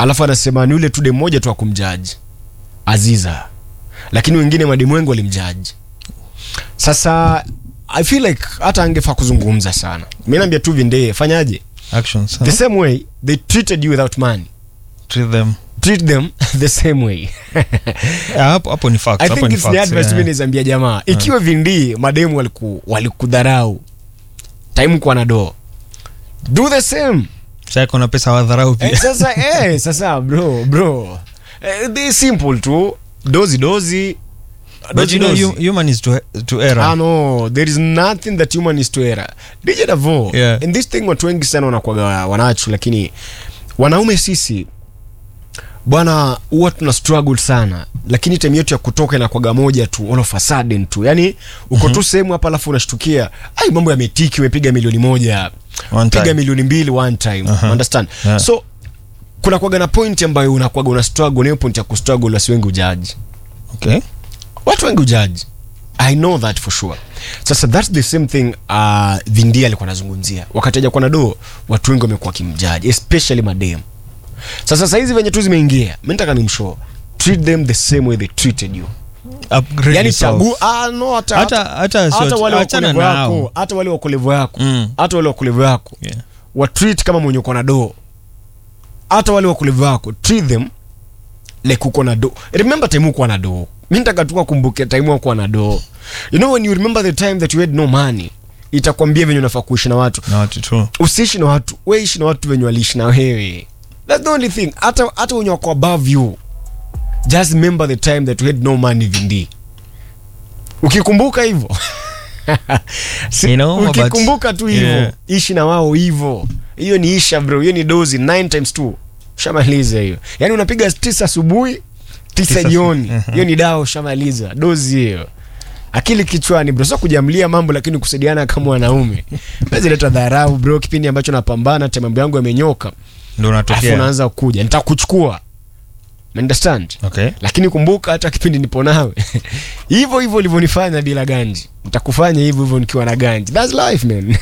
alafu anasema ni ule tu dem moja tu akumjaji aziza lakini wengine mademu wengi walimjaji sasa i feel like hata angefaa kuzungumza sana mi naambia tu vindee fanyaje actions the huh? same way they treated you without money treat them treat them the same way yeah, hapo hapo ni facts i hapo think ni it's the facts advice yeah. yeah. nizambia jamaa ikiwa vindii mademu waliku walikudharau time kwa na doo do the same Sasa kuna pesa wadharau eh, pia sasa eh, sasa bro bro eh, they simple tu dozi dozi but dozi you know dozi. hum- human is to, to error Ah, no there is nothing that human is to error DJ Davo Yeah. in this thing watu wengi sana wanakuwaga wanachu lakini wanaume sisi bwana huwa tuna struggle sana lakini time yetu ya kutoka inakuwaga moja tu all of a sudden tu yani uko tu sehemu hapa alafu unashtukia ai mambo yametiki umepiga milioni moja One piga time. milioni mbili one time Aha. understand Yeah. so kuna kwaga na point ambayo unakwaga una struggle na hiyo point ya kustruggle wasi wengi ujaji okay watu wengi ujaji i know that for sure sasa thats the same thing uh, vindia alikuwa anazungumzia wakati ajakuwa na doo watu wengi wamekuwa wakimjaji especially madem sasa sahizi venye tu zimeingia mi nataka nimshow treat them the same way they treated you upgrade yani yourself. chagu ah, no, hata, hata hata hata sio- wale achana wakolevo nao. yako hata wale wakolevo yako Mm. hata wale wakolevo yako Yeah. watreat kama mwenye uko na doo hata wale wakulevu wako treat them like uko na doo remember time uko na doo mi nataka tu kumbuke time uko na doo you know when you remember the time that you had no money itakwambia venye unafaa kuishi na watu na watu tu usiishi na watu we ishi na watu venye waliishi na wewe that's the only thing hata hata wenye wako above you just remember the time that you had no money vindi ukikumbuka hivyo Si- You know, but- ukikumbuka tu hivyo Yeah. ishi na wao hivyo hiyo ni isha bro hiyo ni dozi 9 times 2 shamaliza hiyo yaani unapiga tisa asubuhi tisa Tisa jioni su- hiyo ni dawa shamaliza dozi hiyo akili kichwani bro sio kujamlia mambo lakini kusaidiana kama wanaume zileta dharau bro kipindi ambacho napambana hata mambo yangu yamenyoka ndo alafu unatokea unaanza kuja nitakuchukua understand okay lakini kumbuka hata kipindi nipo nawe hivyo hivyo ulivyonifanya bila ganji nitakufanya hivyo hivyo nikiwa na ganji thats life man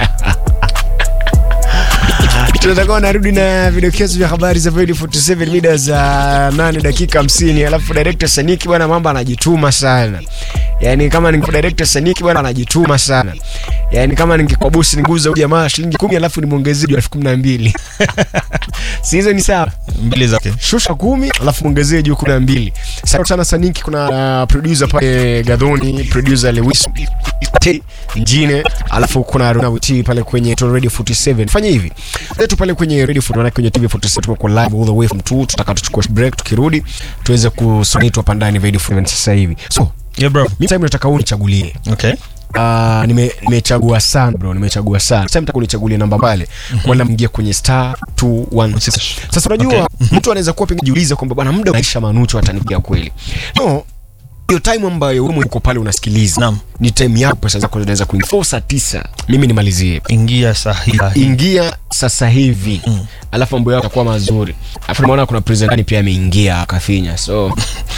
tunatakuwa narudi na vidokezo vya habari za Void 47 mida za 8 dakika 50 alafu director saniki bwana mambo anajituma sana yani kama ninge director saniki bwana anajituma sana yani kama ningekuwa bosi ninguza huyu jamaa shilingi 10 alafu nimwongezee elfu kumi na mbili si hizo ni sawa mbili zake shusha kumi alafu mwongezee juu kumi na mbili asante sana saniki kuna uh, producer pale gadhoni producer lewis T, njine alafu kuna Runa Witi pale kwenye to radio 47 fanya hivi letu pale kwenye radio 47 kwenye tv 47 tuko live all the way from 2 tutaka tuchukue break tukirudi tuweze kusonitwa hapa ndani radio 47 sasa hivi so yeah bro mimi time nataka unichagulie okay Uh, nime nimechagua sana bro nimechagua sana sasa nataka unichagulie namba pale wala mngia kwenye star 216 sasa unajua mtu anaweza kuwa pengine jiuliza kwamba bwana muda unaisha manucho atanipigia kweli no hiyo time ambayo wewe uko pale unasikiliza Naam. ni time yako pesa zako zinaweza kuingia Four saa tisa mimi nimalizie ingia sahihi ingia sasa hivi mm. alafu mambo yako yatakuwa mazuri alafu nimeona kuna presentani pia ameingia akafinya so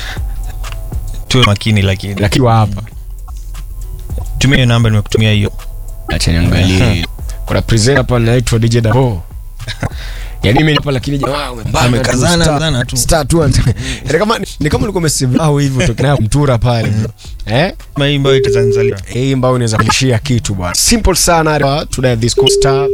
tuwe makini lakini lakini wa hapa tumia hiyo namba nimekutumia hiyo acha niangalie kuna presenter hapa anaitwa DJ Davo yaani mimi hapa lakini jamaa umembana Amekazana tu, star- sana tu. star tu ni kama ni kama ulikuwa umesave au hivyo tokana mtura pale eh Kama hii ambayo itazanzalia hii ambayo unaweza kulishia kitu bwana simple sana to dial this code star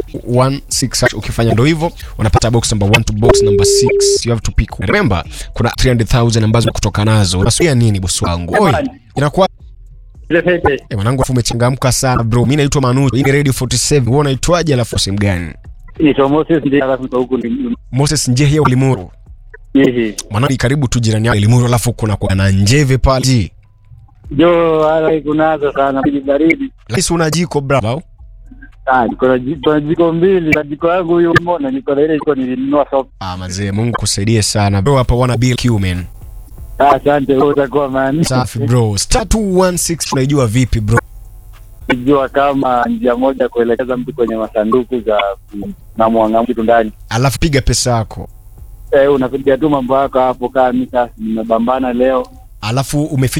16 ukifanya ndo hivyo unapata box number 1 to box number 6 you have to pick remember kuna 300000 ambazo kutoka nazo unasuia nini bosi wangu oi inakuwa Eh, mwanangu afu umechangamka sana bro mi naitwa manu hii ni radio 47 wewe unaitwaje alafu sehemu gani Naitwa Moses ndiye alafu kwa huku ni moses njehia ulimuru hihi. mwanangu ni karibu tu jirani yako ulimuru alafu kuna kwa na njeve pale ji Jo hala kunazo sana baridi baridi. lakini si una jiko bravo Ah, niko na jiko na jiko mbili na jiko yangu huyo umeona niko na ile jiko nilinunua soko. ah mazee mungu kusaidie sana bro hapa wana bill q man Ah, asante wewe utakuwa man. safi bro star 216 unaijua vipi bro Sijua kama njia moja kuelekeza mtu kwenye masanduku za na mwanga mtu ndani. alafu piga pesa yako Eh, unapiga tu mambo yako hapo kama mimi sasa nimebambana leo. alafu umefinya